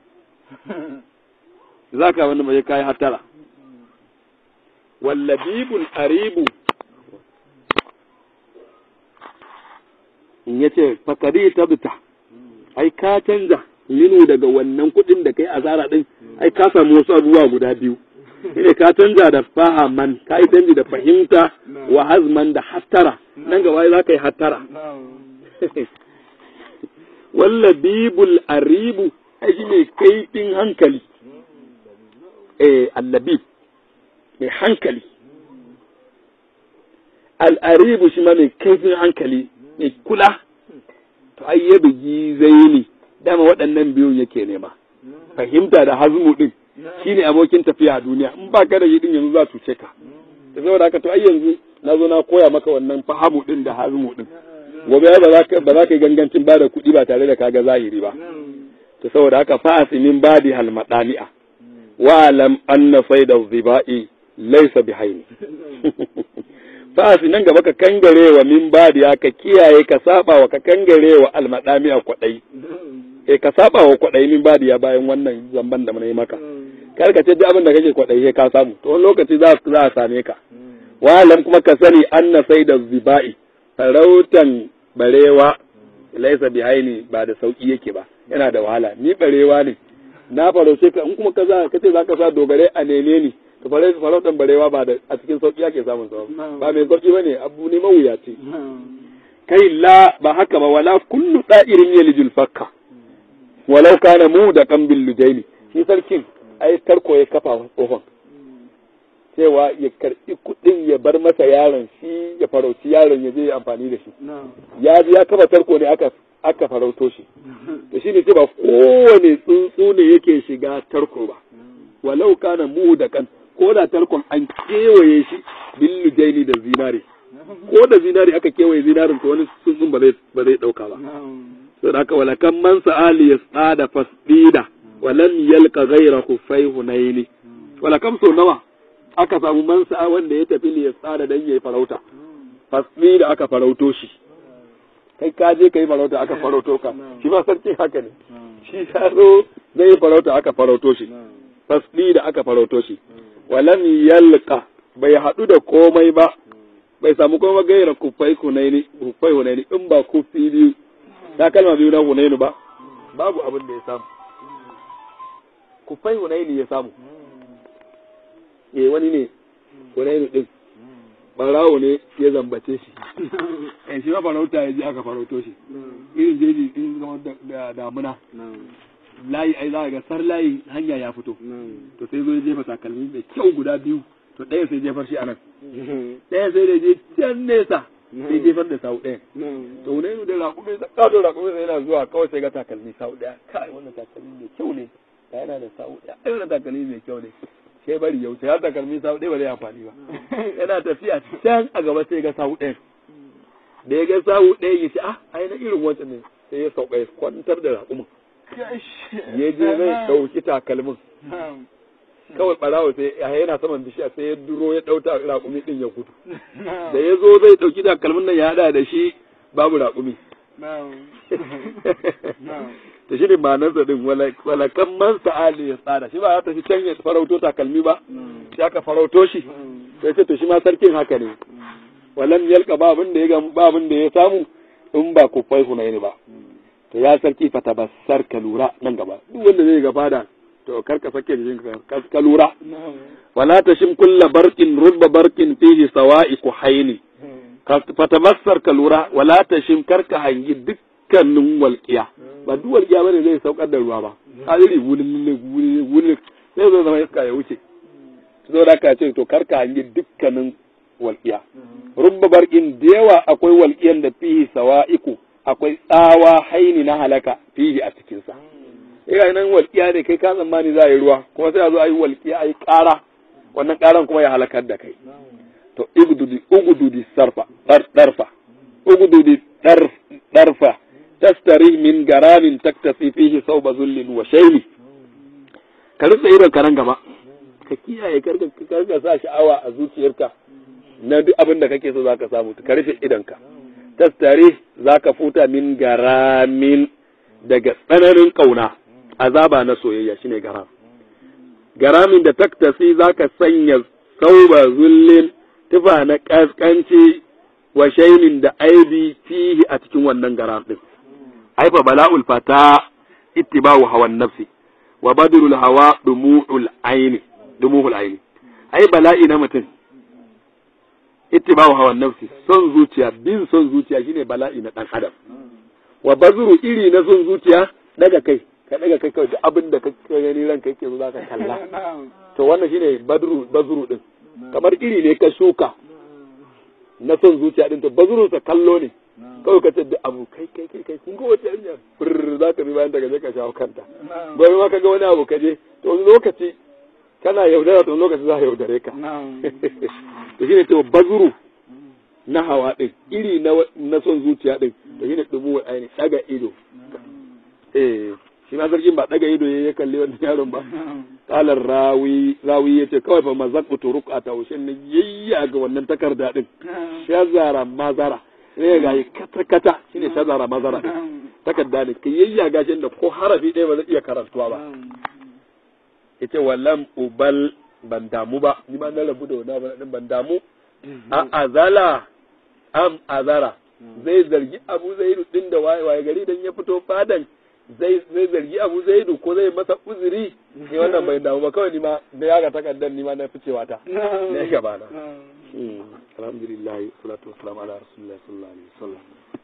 za ka wani mai kayi hatara wallabibul aribu in ya ce fakari tabta ai ka canza linu daga wannan kuɗin da kai azara ɗin ai ka samu wasu abubuwa guda biyu ne ka canza da fahaman ka yi canji da fahimta wa hazman da hattara nan gaba za ka yi hattara wallabibul aribu ai shi ne kaifin hankali eh allabib mai hankali al'aribu shi ma mai kaifin hankali mai kula to ai ya bugi zaini dama waɗannan biyun yake nema fahimta da hazmu din shine abokin tafiya a duniya in ba ka da yi din yanzu za su ce ka da saboda haka to ai yanzu na zo na koya maka wannan fahamu din da hazmu din gobe ba za ka ba za ka yi gangancin ba da kuɗi ba tare da kaga zahiri ba to saboda haka fa'asimin badi halmadani'a wa lam anna sayda zibai laysa bihaini fa'asi nan gaba ka kangare wa min badiya ka kiyaye ka saba wa ka kangare wa almadami'a kwadai eh ka saba wa kwadai min badiya bayan wannan zamban da mun yi maka kar ka ce duk abin da kake kwadai sai ka samu to wani lokaci za za a same ka wa lam kuma ka sani anna sayda zibai farautan barewa laisa bihaini ba da sauki yake ba yana da wahala ni barewa ne na farauce ka in kuma ka za ka ce za ka sa dogare a neme ni ka fara farautan barewa ba da a cikin sauki ake samun sa ba mai sauki bane abu ne mawuyaci kai la ba haka ba wala kullu da'irin yalijul fakka walau kana mu da kan lujaini shi sarkin ai tarko ya kafa tsohon cewa ya karbi kuɗin ya bar masa yaron shi ya farauci yaron ya je ya amfani da shi ya ji ya kafa tarko ne aka aka farauto shi to shine ce ba kowane tsuntsu ne yake shiga tarko ba walau kana mu da kan ko da tarkon an kewaye shi billu jaini da zinare ko da zinare aka kewaye zinarin to wani tsuntsun ba zai ba zai dauka ba to da haka wala kan man sa'ali yasada fasdida walam yalqa ghayra khuffai hunaini wala kam so nawa aka samu man sa'a wanda ya tafi li yasada dan yayi farauta fasdida aka farauto shi kai ka je ka yi farauta aka farauto ka shi ma sarki haka ne shi ya zo zai yi farauta aka farauto shi fasli da aka farauto shi walam yalqa bai haɗu da komai ba bai samu komai gaira kufai hunaini kufai hunaini in ba kufi biyu ta kalma biyu na hunaini ba babu abin da ya samu kufai hunaini ya samu eh wani ne hunaini din barawo ne ya zambace shi eh shi ma farauta ya je aka farauto shi irin jeji in zama da damuna layi ai za ga sar layi hanya ya fito to sai zo ya jefa takalmi mai kyau guda biyu to ɗaya sai jefar shi a nan ɗaya sai da je can nesa sai jefar da sau ɗaya to ne da raƙumi da ƙato raƙumi sai yana zuwa kawai sai ga takalmi sau ɗaya kai wannan takalmi mai kyau ne da yana da sau ɗaya ai wannan takalmi mai kyau ne sai bari yau sai har takalmi sau ɗaya ba zai amfani ba yana tafiya can a gaba sai ga sau ɗaya da ya ga sau ɗaya ya ce ah ai na irin wancan ne sai ya sauka ya kwantar da raƙumin ya je zai ɗauki takalmin kawai ɓarawo sai yana saman bishiya sai ya duro ya ɗauta raƙumi ɗin ya gudu da ya zo zai ɗauki takalmin nan ya haɗa da shi babu raƙumi ta shi ne ma'anarsa ɗin walakan man sa'ali ya tsada shi ba ya tafi can ya farauto takalmi ba shi aka farauto shi sai ce to shi ma sarkin haka ne walam yalka ba abin da ya ba abin da ya samu in ba ku fai hunaini ba to ya sarki fa tabassar ka lura nan gaba duk wanda zai ga fada to kar ka sake jikin ka ka lura wala tashim kulla barqin rubba barqin fihi sawa'i kuhaini fa tabassar ka lura wala tashim kar ka hangi dukkanin walqiya ba duk walqiya bane zai saukar da ruwa ba hadiri wulin wulin wulin sai zo zama iska ya wuce zo da ka ce to kar ka hangi dukkanin walqiya rubba barqin da yawa akwai walqiyan da fihi sawa'iku akwai tsawa haini na halaka fihi a cikinsa. Ina nan walƙiya ne kai ka tsammani za a yi ruwa kuma sai a zo a yi walƙiya a yi ƙara wannan ƙaran kuma ya halakar da kai. To ugududi ugududi sarfa ɗarfa ugududi ɗarfa tastari min garamin taktasi fihi sauba zullin wa shaili. Ka rufe idon ka nan gaba ka kiyaye karka karka sa sha'awa a zuciyarka na duk abin da kake so zaka samu ka rufe idonka. tastare za ka futa min garamin daga tsananin ƙauna azaba na soyayya shine garam garamin da taktasi za ka sanya sauba zullin tufa na ƙasƙanci wa shainin da aibi fihi a cikin wannan garam ɗin aifa bala'ul fata ittiba'u hawan nafsi wa badrul hawa dumu'ul aini dumu'ul aini ai bala'i na mutum ittiba'u hawan nafsi son zuciya bin son zuciya shine bala'i na dan adam wa bazuru iri na son zuciya daga kai ka daga kai kawai duk abin da ka gani ranka yake zo zaka kalla to wannan shine badru bazuru din kamar iri ne ka shuka na son zuciya din to bazuru sa kallo ne kawai ka ce duk abu kai kai kai kai kun ga wata hanya fur za ka bi bayan daga je ka shawo kanta gobe ma ka ga wani abu ka je to lokaci kana yaudara to lokaci za a yaudare ka to shine to bazuru na hawa din iri na na son zuciya din to shine dubu aini daga ido eh shi ma zargin ba daga ido ya kalli wannan yaron ba kalar rawi rawi yace kawai fa mazaqu turuq a tawshin ne yayya ga wannan takarda din shazara mazara ne ga kata kata shine shazara mazara takarda ne kai yayya ga shi da ko harafi ɗaya ba zai iya karantuwa ba yace wallam ubal ban damu ba ni ma na rabu da wani abu ban damu a azala am azara zai zargi abu zaidu din da waye waye gari dan ya fito fadan zai zai zargi abu zaidu ko zai masa uzuri ni wannan bai damu ba kawai ni ma da ya ga takardar ni ma na ficewa ta ne gaba na alhamdulillah salatu wassalamu ala rasulillah sallallahu alaihi wasallam